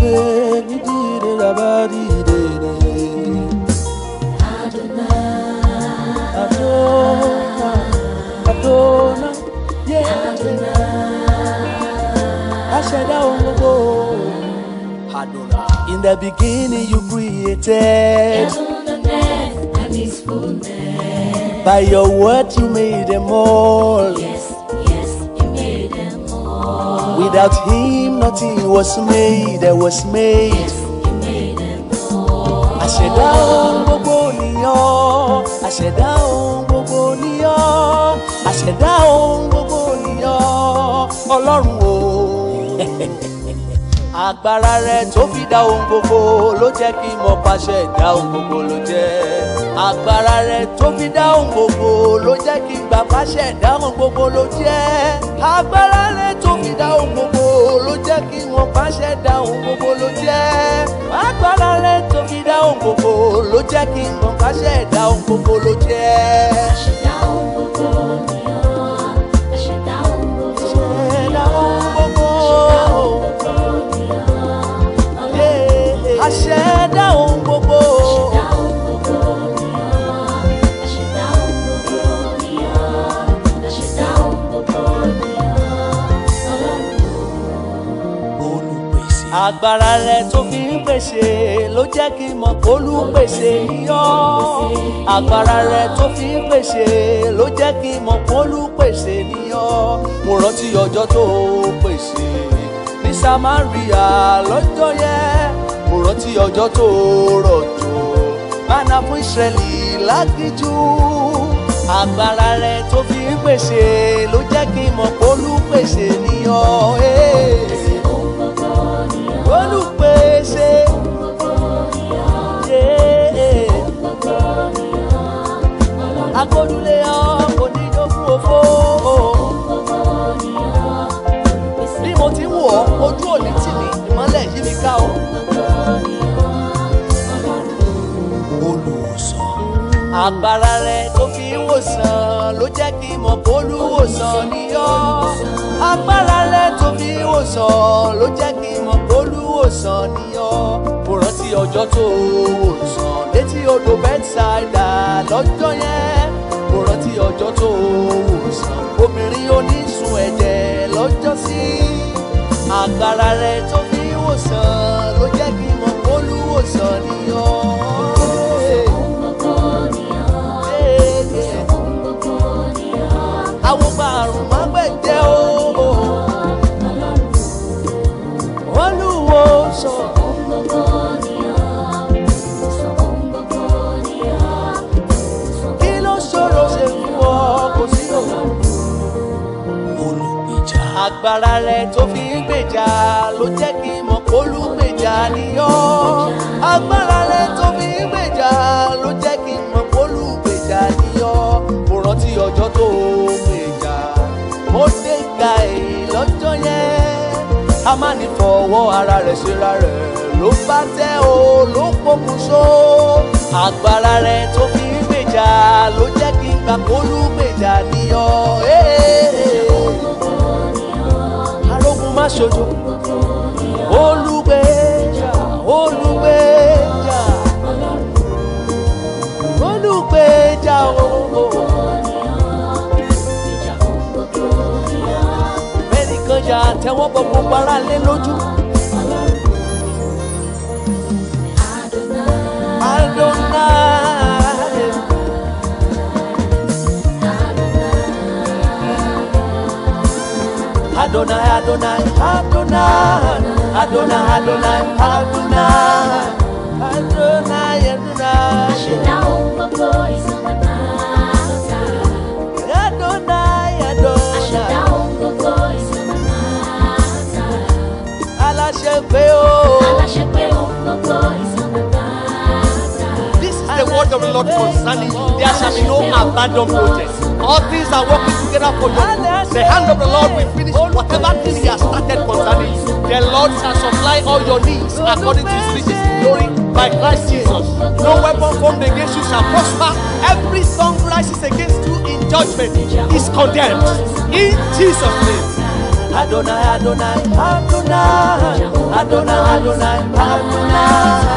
olùgbé nídìrí rabari dèrè. Adona, Adona, yeah. Aṣẹ̀dá ohun gbogbo. Adona. In the beginning you created. Heaven and earth and His fullness. By your word you made them all. Yes, yes, He made them all. Without him nothing was made that was made. Yes, He made them all. Àṣẹ̀dá ohun gbogbo nìyàn. Àṣẹ̀dá ohun gbogbo nìyàn. Àṣẹ̀dá ohun gbogbo nìyàn. Ọlọ́run o. Agbára rẹ̀ tó fi dá ohun gbogbo ló jẹ́ kí n mọ̀ pàṣẹ ìdá ohun gbogbo ló jẹ́. Agbára rẹ̀ tó fi dá ohun gbogbo ló jẹ́ kí n gbà pàṣẹ ìdá ohun gbogbo ló jẹ́. Agbára rẹ̀ tó fi dá ohun gbogbo ló jẹ́ kí n mọ̀ pàṣẹ ìdá ohun gbogbo ló jẹ́. Agbára rẹ̀ tó fi dá ohun gbogbo ló jẹ́ kí n mọ̀ pàṣẹ ìdá ohun gbogbo ló jẹ́. Àṣẹ̀dá ohun gbogbo ni ọ́. Àṣẹ̀dá ohun gbogbo ni Ẹ̀dá ọ́. ohun gbogbo. Àṣẹ̀dá ohun gbogbo ni ọ́. Ọlọ́run. Àṣẹ̀dá ohun gbogbo. Àṣẹ̀dá ohun gbogbo ni ọ́. Àṣẹ̀dá ohun gbogbo ni ọ́. Àṣẹ̀dá ohun gbogbo ni ọ́. Ọlọ́run. olùpèsè. agbára rẹ tó fi ń pèsè ló jẹ́ kí n mọ̀ pé olùpèsè yíyọ́. agbára rẹ tó fi ń pèsè ló jẹ́ kí n mọ̀ pé olùpèsè níyọ́. mo rántí ọjọ́ tó pèsè ní samaria lọ́jọ́ yẹn. mo rántí ọjọ́ tó rọ̀jò mánà fún ìsírẹ́lì lágíjú. agbára rẹ tó fi ń pèsè ló jẹ́ kí n mọ̀ pé olùpèsè níyọ́. Hey Ohun gbogbo ni ọ́. olùpèsè Ohun gbogbo ni ọ́. yé Gbogbo ni ọ́. Ọlọ́run. agbódúlé ọkọ níjókòó òfò Gbogbo ni ọ́. Olùpèsè. bí mo ti ń wọ̀ ọ́ ojú òní tì mí ìmọ́lẹ̀ yí mi ká o. Gbogbo ni ọ́. Ọlọ́run. olùwòsàn. agbára rẹ tó fi ń wòsàn ló jẹ́ kí n mọ̀ pé olùwòsàn ni ọ́. agbára rẹ tó fi ń wòsàn ló jẹ́ kí n mọ̀ pé olùwòsàn ni ọ́. mo rántí ọjọ́ tó wòsàn létí odò bẹ́tsáìdà lọ́jọ́ yẹn. mo rántí ọjọ́ tó wòsàn obìnrin onísun ẹ̀jẹ̀ lọ́jọ́ sí. agbára rẹ tó fi ń wòsàn ló jẹ́ kí n mọ̀ pé olùwòsàn ni ọ́. Ohun gbogbo ni ọ́. Ohun gbogbo ni ọ́. àwọn gba àrùn má gbẹ̀jẹ̀ o. Ọlọ́run. olúwo sọ Ohun gbogbo ni ọ́. Ohun gbogbo ni ọ́. kí ló ṣòro ṣe fún ọ kò sí òun. olùgbèjà. agbára rẹ tó fi ń gbèjà ló jẹ́ kí n mọ̀ pé olùgbèjà ni ọ́. agbára rẹ tó fi ń gbèjà ló jẹ́ kí n mọ̀ pé olùgbèjà ni ọ́. mo rántí ọjọ́ tó gbèjà mo dé ga èyí lọ́jọ́ yẹn. a máa ní fọwọ́ ara rẹ̀ ṣera rẹ̀ ló bá tẹ́ o ló pokùnso. agbára rẹ̀ tó fi ń gbèjà ló jẹ́ kí n gbà pé olùgbèjà ni ọ́. arógun má ṣojo olùgbèjà olùgbèjà olùgbèjà ooo. ẹnìkan jà tẹ́wọ́ bọ gbogbo ara lé lójú. Adonai. Adonai, Adonai, Adonai, Adonai, Adonai, Adonai, Adonai, Adonai, Àṣẹ̀dá ohun gbogbo ìsọ̀nà náà. Adonai, Àṣẹ̀dá Adonai, ohun gbogbo ìsọ̀nà náà. aláṣẹ pé o. Aláṣẹ pé ohun gbogbo ìsọ̀nà náà. This is the word of the Lord concerning you. There shall be no abandoned project. All things are working together for you. The hand of the Lord will finish whatever thing He has started concerning you. The Lord shall supply all your needs according to His riches in glory by Christ Jesus. No weapon formed against you shall prosper. Every tongue rises against you in judgment is condemned. In Jesus' name. Adonai, Adonai, Adonai, Adonai, Adonai, Adonai.